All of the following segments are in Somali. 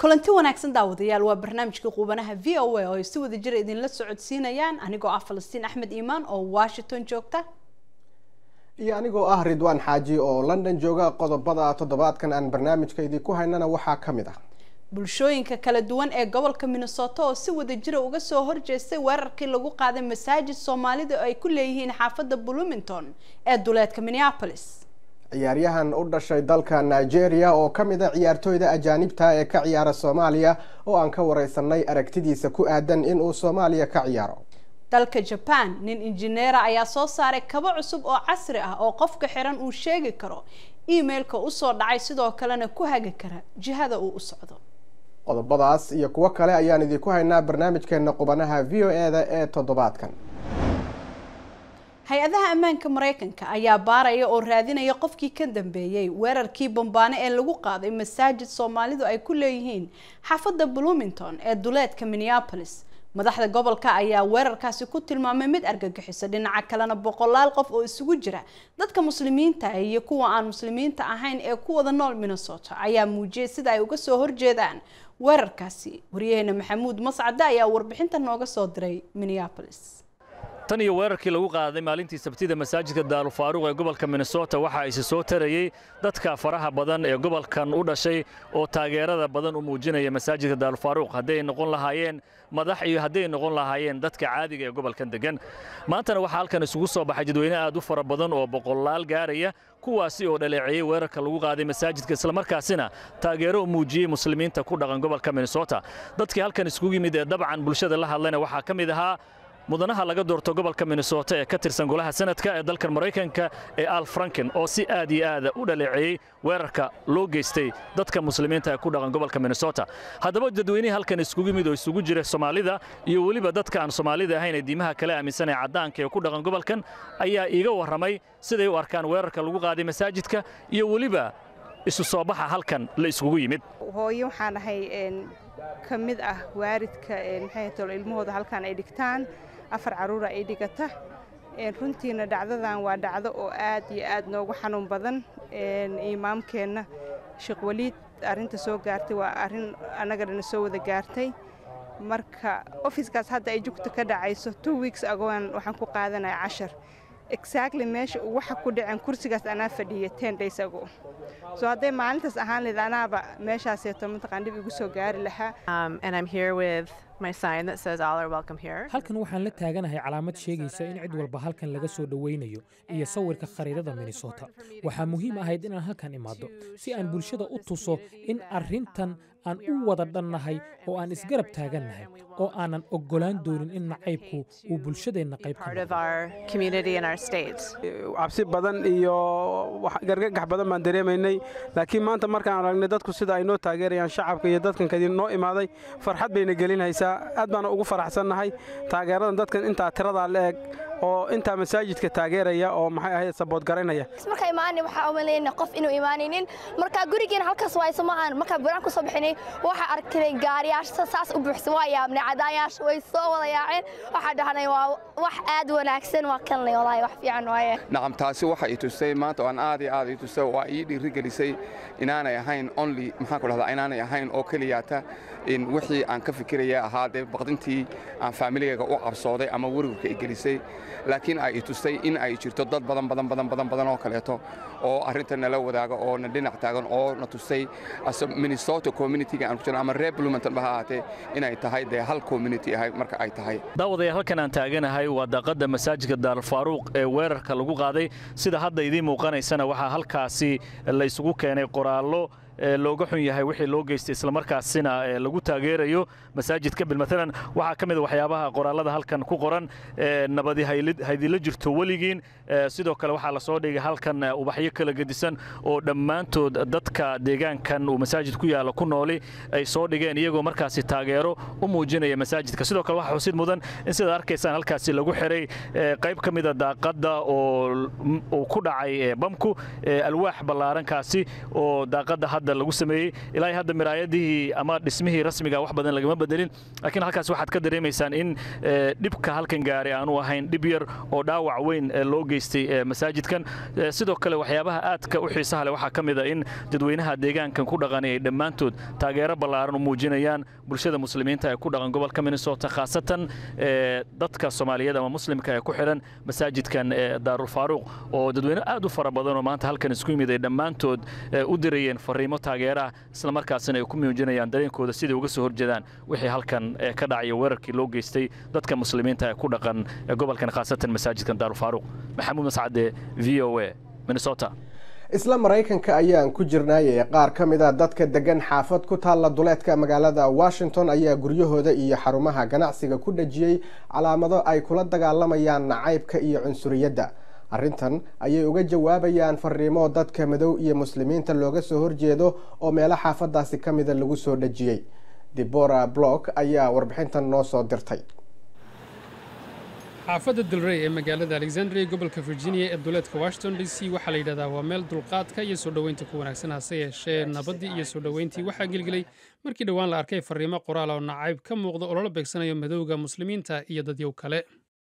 kulanti wanaagsan daawadayaal waa barnaamijka quubanaha v o a oo ay si wada jira idinla socodsiinayaan anigoo ah falastiin axmed iimaan oo washington joogta iyo anigoo ah ridwaan xaaji oo london jooga qodobada toddobaadkan aan barnaamijka idinku haynana waxaa ka mid ah bulshooyinka kala duwan ee gobolka minnesota oo si wada jira uga soo horjeestay weerarkii lagu qaaday masaajid soomaalida oo ay ku leeyihiin xaafadda bloomington ee duleedka minneapolis ciyaaryahan u dhashay dalka nigeria oo ka mid a ciyaartooyda ajaanibta ee ka ciyaara soomaaliya oo aan ka wareysanay aragtidiisa ku aadan inuu soomaaliya ka ciyaaro dalka jaban nin injineera ayaa soo saaray kabo cusub oo casri ah oo qofka xiran uu sheegi karo emailka usoo dhacay sidoo kalena ku hagi kara jihada uu u socdo qodobadaas iyo kuwo kale ayaan idinku haynaa barnaamijkeena qubanaha v o e-da ee toddobaadkan hay-adaha ammaanka mareykanka ayaa baaraya oo raadinaya qofkii ka dambeeyey weerarkii bambaane ee lagu qaaday masaajid soomaalidu ay ku leeyihiin xaafadda bloomington ee duleedka minneapolis madaxda gobolka ayaa weerarkaasi ku tilmaamay mid argagixisa dhinaca kalena boqolaal qof oo isugu jira dadka muslimiinta iyo kuwa aan muslimiinta ahayn ee ku wada nool minnesota ayaa muujiyay sida ay uga soo horjeedaan weerarkaasi waryaheena maxamuud mascade ayaa warbixinta nooga soo diray minneapolis tan iyo weerarkii lagu qaaday maalintii sabtida masaajidka daarufaaruq ee gobolka minnesota waxa isi soo tarayey dadka faraha badan ee gobolkan u dhashay oo taageerada badan u muujinaya masaajidka daarufaaruq hadday noqon lahaayeen madax iyo hadday noqon lahaayeen dadka caadiga ee gobolkan degan maantana waxaa halkan isugu soo baxay dadweyne aad u fara badan oo boqolaal gaaraya kuwaasi oo dhaleeceeyey weerarka lagu qaaday masaajidka islamarkaasina taageero u muujiyey muslimiinta ku dhaqan gobolka minnesota dadkii halkan isugu yimid ee dabcan bulshada la hadlayna waxaa ka mid ahaa mudanaha laga doorto gobolka minnesota ee ka tirsan golaha sanadka ee dalkan maraykanka ee al franken oo si aad iyo aada u dhaleeceeyey weerarka loo geystay dadka muslimiinta ee ku dhaqan gobolka minnesota haddaba dadweynihii halkan iskugu yimid oo isugu jira soomaalida iyo weliba dadka aan soomaalida ahayn ee diimaha kale aaminsan ee caddaanka ee ku dhaqan gobolkan ayaa iiga warramay siday u arkaan weerarka lagu qaaday masaajidka iyo weliba isu soo baxa halkan la iskugu yimid hooyo waxaan ahay ka mid ah waaridka maxay tolo ilmahooda halkan ay dhigtaan afar carruura ay dhigata runtiina dhacdadan waa dhacdo oo aad iyo aad noogu xanuun badan imaamkeenna sheekh waliid arrinta soo gaartay waa arrin annaga dhana soo wada gaartay marka ofiskaas hadda ay jugta ka dhacayso two weeks agoan waxaan ku qaadanaya cashar exactly meesha uu waxa ku dhaceen kursigaas anaa fadhiya ten days ago so hadday maalintaas ahaan layd anaaba meeshaaseeto mataqaan dhib igu soo gaari lahaa halkan waxaan la taaganahay calaamad sheegaysa in cid walba halkan laga soo dhowaynayo iyo sawirka khariidada minnesota waxaa muhiim ahayd inaan halkan imaado si aan bulshada u tuso in arrintan aan u wada dhannahay oo aan isgarab taagannahay oo aanan oggolaan doonin in nacaybku uu bulshadeenna qayb cabsi badan iyo gargagax badan baan dareemaynay laakiin maanta markaan aragnay dadku sida ay noo taageerayaan shacabka iyo dadkan kadib noo imaaday farxad bayna gelinaysaa aad baana ugu faraxsannahay taageeradan dadkan intaa tiradaa la eg oo intaa masaajidka taageeraya oo maxay ahayd sabood garaynaya marka imaanay waxaa umalayna qof inuu imaanaynin marka gurigeena halkaas waayso maahan marka buraan ku soo bixinay waxaa arkay gaariyaasha saas u buuxsa waa yaabnay cadaayaasha way soo wada yaaceen waxaa dhahnay waa wax aad wanaagsan waa kanlay walaahi wax fiican waaye nacam taasi waxa i tusay maanta aan aad iyo aad i tusay waa ii dhiirigelisay inaanay ahayn only maxaan ku dhahdaa inaanay ahayn oo keliyaata in wixii aan ka fikiraya ahaa dee baqdintii aan faamiligayga u cabsooday ama werwarka i gelisay laakiin ay i tustay in ay jirto dad badan badan badan badan badan oo kaleeto oo arrinta nala wadaaga oo na dhinac taagan oo na tusay minnesota communityga aan ku jirno ama reer bloomington ba ha ahaatee inay tahay dee hal community ahay marka ay tahay daawadayaal halkan aan taaganahay waa daaqadda masaajidka daarfaaruuq ee weerarka lagu qaaday sida hadda idiin muuqanaysana waxaa halkaasi la isugu keenay qoraallo looga xun yahay wixii loo geystay islamarkaasina lagu taageerayo masaajidka bilmatalan waxaa ka mid a waxyaabaha qoraallada halkan ku qoran nabadi haydila jirto weligiin sidoo kale waxaa lasoo dhigay halkan ubaxyo kala gedisan oo dhammaantood dadka deegaankan uu masaajid ku yaalla ku nooli ay soo dhigeen iyagoo markaasi taageero u muujinaya masaajidka sidoo kale waxaa xusid mudan in sidaad arkaysaan halkaasi lagu xiray qayb ka mida daaqadda oo uu ku dhacay bamku alwaax ballaarankaasi oo daaqadda hadda lagu sameeyey ilaa hadda miraayadihii ama dhismihii rasmiga wax badan lagama bedelin laakiin halkaas waxaad ka dareemaysaan in dhibka halkan gaaray aanu ahayn dhib yar oo dhaawac weyn loo geystay masaajidkan sidoo kale waxyaabaha aadka u xiisaha leh waxaa ka mid a in dadweynaha deegaankan ku dhaqan ay dhammaantood taageero ballaaran u muujinayaan bulshada muslimiinta ee ku dhaqan gobolka minnesota khaasatan dadka soomaaliyeed ama muslimka ee ku xidhan masaajidkan daarulfaaruuq oo dadweyne aad u fara badan oo maanta halkan isku yimid ay dhammaantood u dirayeen fariimo taageeraah islamarkaasina ay ku muujinayaan dareenkooda siday uga soo horjeedaan wixii halkan ka dhacaya weerarkii loo geystay dadka muslimiinta ee ku dhaqan gobolkan khaasatan masaajidkan daarulfaaruuq maxamuud mascade v o a minnesota isla maraykanka ayaan ku jirnaayay qaar ka mid a dadka degan xaafad ku taalla duleedka magaalada washington ayaa guryahooda iyo xarumaha ganacsiga ku dhejiyey calaamado ay kula dagaalamayaan nacaybka iyo cunsuriyadda arrintan ayay uga jawaabayaan fariimo dadka madow iyo muslimiinta looga soo horjeedo oo meelo xaafadaasi ka mida lagu soo dhejiyey debora block ayaa warbixintan noo soo dirtay xaafadda dalrey ee magaalada alexandria gobolka virginia ee duleedka washington d c waxaa la yidhahdaa waa meel dulqaadka iyo soo dhoweynta ku wanaagsan hase yeeshee nabaddii iyo soo dhoweyntii waxaa gelgelay markii dhowaan la arkay fariimo qoraal oo nacayb ka muuqda oo loola beegsanayo madowga muslimiinta iyo dadyow kale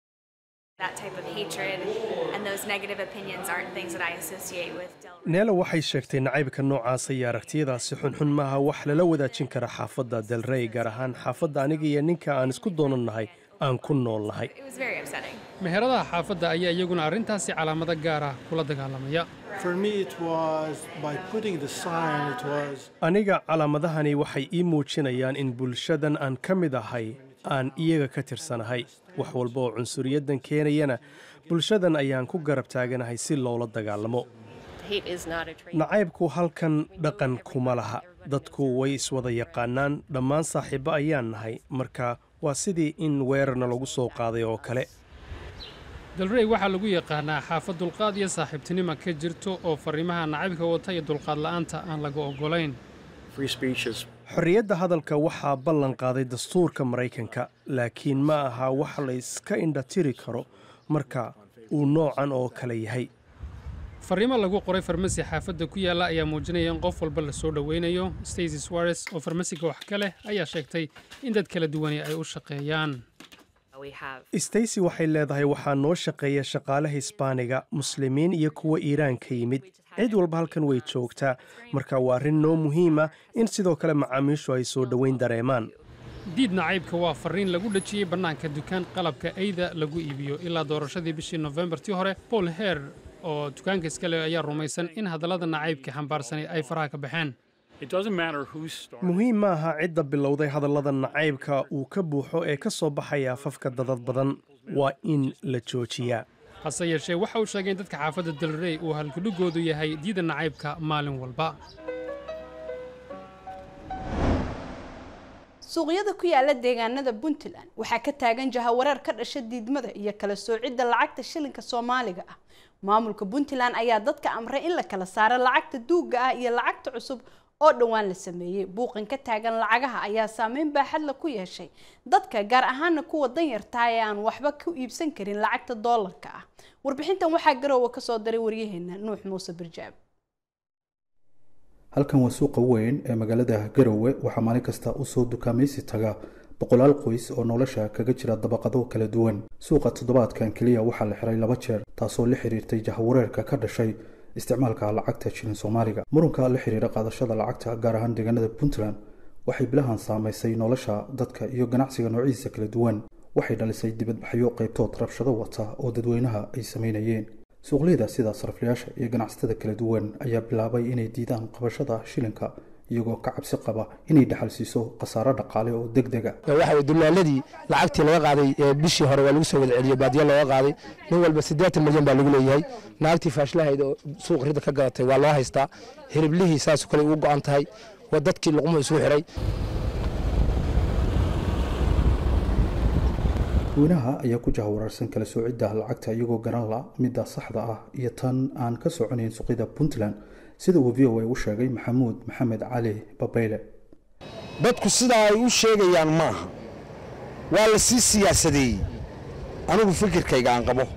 neela waxay sheegtay nacaybka noocaasa iyo aragtiyadaasi xunxun maaha wax lala wadaajin kara xaafadda delrey gaar ahaan xaafadda aniga iyo ninka aan isku doonannahay aan ku nool nahay meheradaha xaafadda ayaa iyaguna arrintaasi calaamado gaar ah kula dagaalamaya aniga calaamadahani waxay ii muujinayaan in bulshadan aan ka mid ahay aan iyaga ka tirsanahay wax walba oo cunsuriyaddan keenayana bulshadan ayaan ku garab taaganahay si loola dagaalamo nacaybku halkan dhaqan kuma laha dadku way iswada yaqaanaan dhammaan saaxiibbo ayaan nahay marka waa sidii in weerarna lagu soo qaaday oo kale dalrey waxaa lagu yaqaanaa xaafad dulqaad iyo saaxiibtinima ka jirto oo fariimaha nacaybka wata iyo dulqaad la'aanta aan laga oggolayn xorriyadda hadalka waxaa ballan qaaday dastuurka maraykanka laakiin ma aha wax la iska indhatiri karo marka uu noocan oo kale yahay fariimo lagu qoray farmasi xaafadda ku yaalla ayaa muujinaya in qof walba la soo dhoweynayo stacy swares oo farmasiga wax ka leh ayaa sheegtay in dad kala duwani ay u shaqeeyaan stacy waxay leedahay waxaa noo shaqeeya shaqaale hisbaaniga muslimiin iyo kuwa iiraan ka yimid cid walba halkan way joogtaa marka waa arrin noo muhiima in sidoo kale macaamiishu ay soo dhoweyn dareemaan diid nacaybka waa farriin lagu dhejiyey bannaanka dukaan qalabka eyda lagu iibiyo ilaa doorashadii bishii nofembartii hore paul heer oo dukaanka iska leh ayaa rumaysan in hadallada nacaybka xambaarsanay ay faraha ka baxeen muhiim ma aha cidda bilowday hadallada nacaybka uu ka buuxo ee ka soo baxaya afafka dadad badan waa in la joojiyaa hase yeeshee waxa uu sheegay in dadka xaafadda dalrey uu halkudhigoodu yahay diida nacaybka maalin walba suuqyada ku yaala deegaanada puntland waxaa ka taagan jahawareer ka dhasha diidmada iyo kala soocidda lacagta shilinka soomaaliga ah maamulka puntland ayaa dadka amray in la kala saaro lacagta duugga ah iyo lacagta cusub oo dhowaan la sameeyey buuqan ka taagan lacagaha ayaa saameyn baaxadla ku yeeshay dadka gaar ahaana kuwa danyartaa ee aan waxba ku iibsan karin lacagta doolarka ah warbixintan waxaa garoowa kasoo diray waryaheena nuux muuse birjaab halkan waa suuqa weyn ee magaalada garowe waxaa maalin kasta usoo dukaamaysi taga boqolaal qoys oo nolosha kaga jira dabaqado kala duwan suuqa toddobaadkan keliya waxaa la xiray laba jeer taasoo la xiriirtay jahawareerka ka dhashay isticmaalka lacagta shilin soomaaliga murunka la xiriira qaadashada lacagta gaar ahaan deegaanada puntland waxay bilahan saamaysay nolosha dadka iyo ganacsiga noocyadiisa kala duwan waxay dhalisay dibadbaxyo qaybtood rabshado wata oo dadweynaha ay samaynayeen suuqleyda sida saraflayaasha iyo ganacsatada kala duwan ayaa bilaabay inay diidaan qabashada shilinka iyagoo ka cabsi qaba inay dhaxal siiso khasaaro dhaqaale oo deg dega waxa dulaaladii lacagtii laga qaaday ee bishii hore waa lagu soo wada celiyey baadiya looga qaaday nin walba siddeetan milyan baa lagu leeyahay naagtii faashlahayd oo suuq ridda ka gadatay waa loo haystaa hiriblihii saasoo kale ugu go'an tahay waa dadkii luqmuhu isugu xiray dadweynaha ayaa ku jahawararsan kala soocidda lacagta iyagoo garan la midda saxda ah iyo tan aan ka soconayn suuqyada puntland sida uu v o a u sheegay maxamuud maxamed cali babayle dadku sidaa ay u sheegayaan maaha waa la sii siyaasadeeyey anigu fikirkayga aan qabo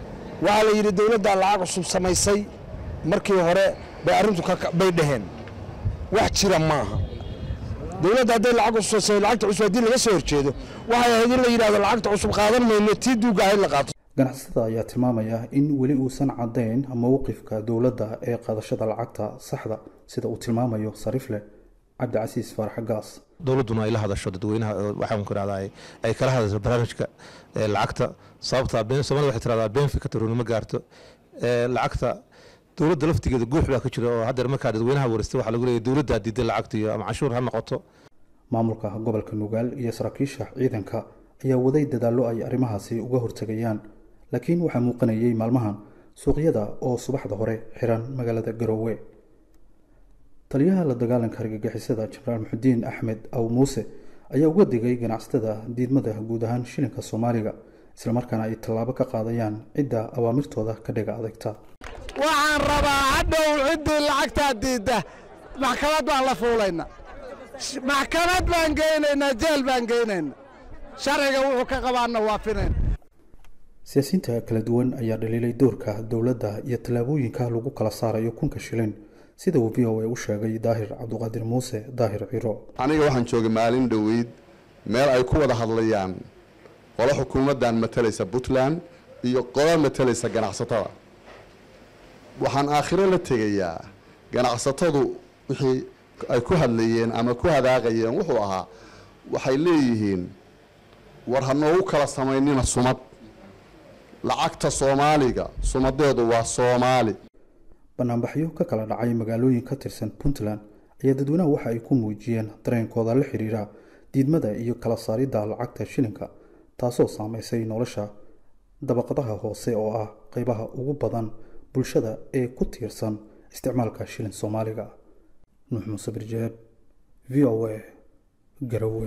waxaa la yidhi dowladdaa lacag cusub samaysay markii hore bay arrintu bay dhaheen wax jira maaha dowladda hadday lacag cusub lacagta cusub haddii laga soo horjeedo waxay ahayd in la yidhahdo lacagta cusub qaadan mayno tii duuga ahayd la qaato ganacsatada ayaa tilmaamaya in weli uusan caddayn mowqifka dowladda ee qaadashada lacagta saxda sida uu tilmaamayo sarifle cabdicasiis faarax gaas dowladduna ay la hadasho dadweynaha waxaan ku rahdaa ay kala hadasho barnaamijka lacagta sababta soomaalida waxay tiradaa benfika taruunimo gaarto lacagta dowladda laftigeeda guux baa ka jira oo haddeer markaa dadweynaha waristay waxaa lagu leeyahay dowladdaa diiday lacagta iyo ama canshuur ha noqoto maamulka gobolka nugaal iyo saraakiisha ciidanka ayaa waday dadaallo ay arrimahaasi uga hortegayaan laakiin waxaa muuqanayay maalmahan suuqyada oo subaxda hore xiran magaalada garoowe taliyaha la dagaalanka argagixisada jenaraal muxudiin axmed aw muuse ayaa uga digay ganacsatada diidmada guud ahaan shilinka soomaaliga islamarkaana ay tallaabo ka qaadayaan cidda awaamirtooda ka dhiga adagta waxaan rabaa hadhow ciddii lacagtaa diidda maxkamad baan la fuulayna maxkamad baan geynaynaa jeel baan geynayna sharciga wuxuu ka qabaanna waafinayna siyaasiyiinta kala duwan ayaa dhaliilay doorka dowladda iyo tallaabooyinka lagu kala saarayo kunka shilin sida uu v o a u sheegay daahir cabduqaadir muuse daahir ciro aniga waxaan joogay maalin dhoweyd meel ay ku wada hadlayaan qolo xukuumaddan matalaysa puntland iyo qolo matalaysa ganacsatada waxaan aakhiro la tegayaa ganacsatadu wixii ay ku hadlayeen ama ku hadaaqayeen wuxuu ahaa waxay leeyihiin war ha noogu kala samaynina sumad lacagta soomaaliga sumadeedu waa soomaali banaanbaxyo ka kala dhacay magaalooyin ka tirsan puntland ayaa dadweynaha waxa ay ku muujiyeen dareenkooda la xiriira diidmada iyo kala saaridda lacagta shilinka taasoo saameysay nolosha dabaqadaha hoose oo ah qeybaha ugu badan bulshada ee ku tiirsan isticmaalka shilin soomaaliga nuux muuse birjeeb v o a garowe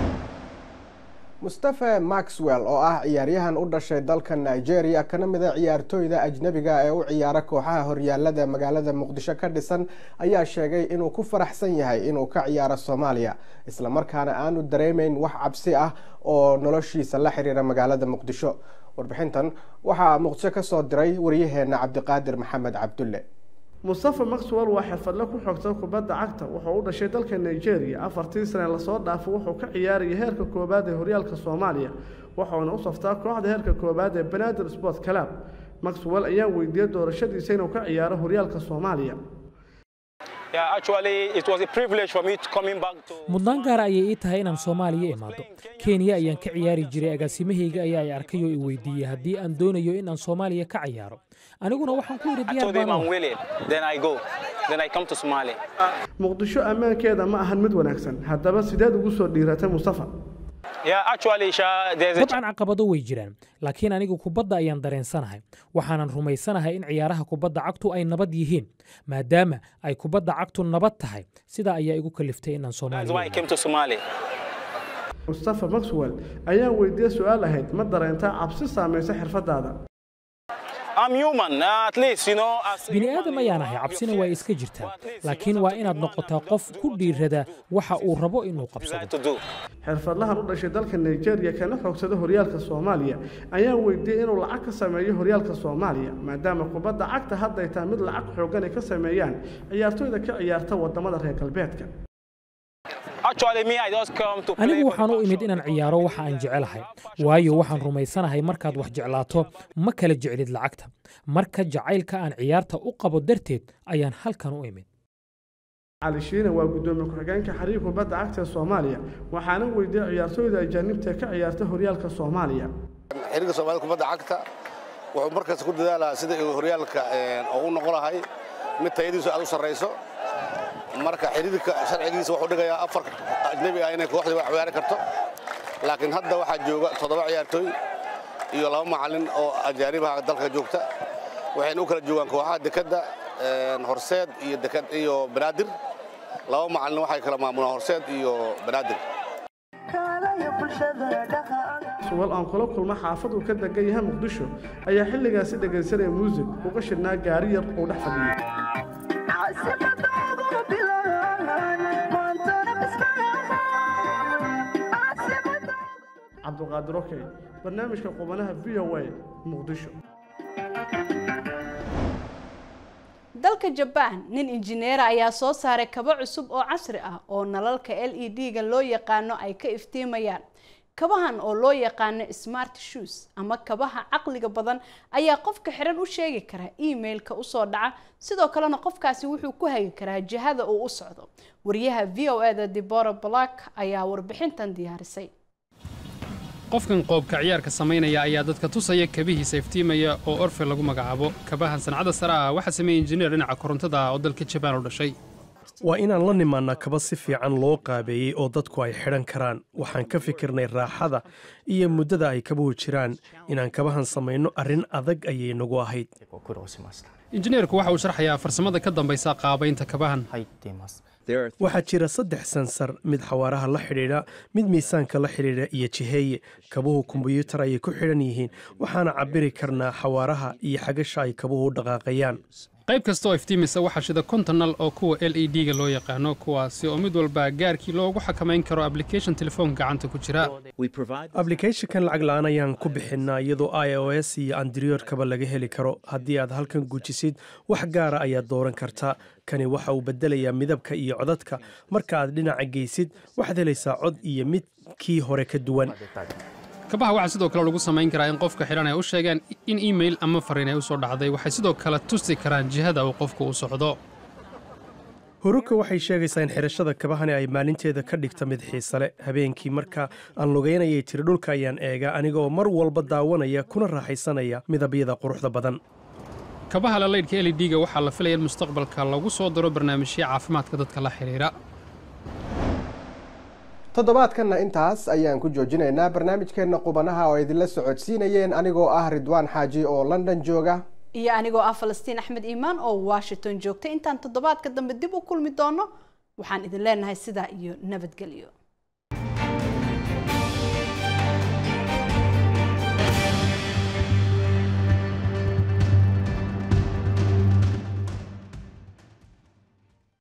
mustafe maxwell oo ah ciyaaryahan u dhashay dalka nigeria kana mid a ciyaartooyda ajnebiga ee u ciyaara kooxaha horyaalada magaalada muqdisho ka dhisan ayaa sheegay inuu ku faraxsan yahay inuu ka ciyaaro soomaaliya islamarkaana aanu dareemeyn wax cabsi ah oo noloshiisa la xiriira magaalada muqdisho warbixintan waxaa muqdisho ka soo diray waryaheena cabdiqaadir maxamed cabdulle mustafa maxwell waa xirfadle ku xogta kubadda cagta wuxuu u dhashay dalka nigeria afartii sane lasoo dhaafo wuxuu ka ciyaarayay heerka koowaad ee horyaalka soomaaliya wuxuuna u saftaa kooxda heerka koowaad ee banaadir sport club maxwell ayaa weydiiyey doorashadiisa inuu ka ciyaaro horyaalka soomaaliya mudnaan gaara ayay ii tahay inaan soomaaliya imaado kenya ayaan ka ciyaari jiray agaasimahayga ayaa ay arkay oo i weydiiyey haddii aan doonayo in aan soomaaliya ka ciyaaro aniguna waxaan ku yidhi diyaar muqdisho ammaankeeda ma ahan mid wanaagsan haddaba sideed ugu soo dhiiratay mustafa dabcan caqabado way jiraan laakiin anigu kubadda ayaan dareensanahay waxaanan rumaysanahay in ciyaaraha kubadda cagtu ay nabad yihiin maadaama ay kubadda cagtu nabad tahay sidaa ayaa igu kaliftay inaan soomaaliya mustafa maxwell ayaa weydiiyey su-aal ahayd ma dareentaa cabsi saamaysa xirfadaada bini aadam ayaan ahay cabsina waa iska jirtaa laakiin waa inaad noqotaa qof ku dhiirada waxa uu rabo inuu qabsado xirfadlahan u dhashay dalka nigeria kana xogsada horyaalka soomaaliya ayaa weydiiyey inuu lacag ka sameeyo horyaalka soomaaliya maadaama kubadda cagta hadday tahay mid lacag xoogan ay ka sameeyaan ciyaartooyda ka ciyaarta wadamada reer galbeedka anigu waxaan u imid inaan ciyaaro waxa aan jecelahay waayo waxaan rumaysanahay markaad wax jeclaato ma kala jeclid lacagta marka jacaylka aan ciyaarta u qabo darteed ayaan halkan u imid cali shiine waa guddoomiye ku-xigeenka xiriir kubadda cagta ee soomaaliya waxaana weydiiyey ciyaartooyda ajaanibta ka ciyaarta horyaalka soomaaliya xiriirka soomaalida kubadda cagta wuxuu markaas ku dadaalaha sida uu horyaalka ugu noqon lahay mid tayadiisu aad u sarrayso marka xiriirka sharcigiisa wuxuu dhigayaa afar ajnebi ah inay kooxdii wax ciyaari karto laakiin hadda waxaa jooga toddoba ciyaartooy iyo laba macallin oo ajaanibaha dalka joogta waxayna u kala joogaan kooxaha dekadda horseed iyo dekad iyo banaadir laba macallin waxay kala maamulaan horseed iyo banaadir suwal aan kula kulma xaafad uu ka degan yahay muqdisho ayaa xilligaasi dhegaysanaya muusig uga shidhnaa gaari yar uu dhex fadhiyey cabduqaadir okey barnaamijka qubanaha v o a muqdisho dalka jabaan nin injineera ayaa soo saaray kabo cusub oo casri ah oo nalalka l e d-ga loo yaqaano ay ka iftiimayaan kabahan oo loo yaqaano smart shoes ama kabaha caqliga badan ayaa qofka xiran u sheegi karaa emailka usoo dhaca sidoo kalena qofkaasi wuxuu ku hagi karaa jihada uu u socdo wariyaha v o eda debora black ayaa warbixintan diyaarisay qofkan qoobka ciyaarka samaynaya ayaa dadka tusaya kabihiisa iftiimaya oo orfe lagu magacaabo kabahan sancada sare ah waxaa sameeyey injineer dhinaca korontada ah oo dalka jabaan u dhashay waa inaan la nimaannaa kaba si fiican loo qaabeeyey oo dadku ay xidhan karaan waxaan ka fikirnay raaxada iyo muddada ay kabuhu jiraan inaan kabahan samayno arrin adag ayay nagu ahayd injineerku waxa uu sharxayaa farsamada ka dambaysa qaabaynta kabahan waxaa jira saddex sansar mid xawaaraha la xidhiidha mid miisaanka la xidhiidha iyo jiheeye kabuhu kombuyuutar ayay ku xidhan yihiin waxaana cabbiri karnaa xawaaraha iyo xagasha ay kabuhu u dhaqaaqayaan qayb kasta oo iftiimisa waxaa shida konton nal oo kuwa l e d-ga loo yaqaano kuwaasi oo mid walba gaarkii loogu xakamayn karo ablication telefoonka gacanta ku jira ablicathonkan lacag la-aan ayaan ku bixinnaa iyadoo i o s iyo andriyoodkaba laga heli karo haddii aad halkan gujisid wax gaara ayaad dooran kartaa kani waxa uu beddelayaa midabka iyo codadka marka aad dhinaca geysid waxaad helaysaa cod iyo mid kii hore ka duwan kabaha waxaa sidoo kale lagu samayn karaa in qofka xidhan ay u sheegaan in email ama fariin ay u soo dhacday waxay sidoo kale tusi karaan jihada uu qofku u socdo huruka waxay sheegaysaa in xidhashada kabahani ay maalinteeda ka dhigta mid xiisale habeenkii marka aan lugaynayay tiri dhulka ayaan eegaa anigaoo mar walba daawanaya kuna raaxaysanaya midabyada quruxda badan kabaha lalaydhka l e d-ga waxaa la filaya in mustaqbalka lagu soo daro barnaamijyo caafimaadka dadka la xidhiira toddobaadkanna intaas ayaan ku joojinaynaa barnaamijkeenna qubanaha oo idinla socodsiinayeen anigoo ah ridwaan xaaji oo london jooga iyo anigoo ah falastiin axmed iimaan oo washington joogta intaan toddobaadka dambe dib u kulmi doono waxaan idin leenahay sidaa iyo nabadgelyo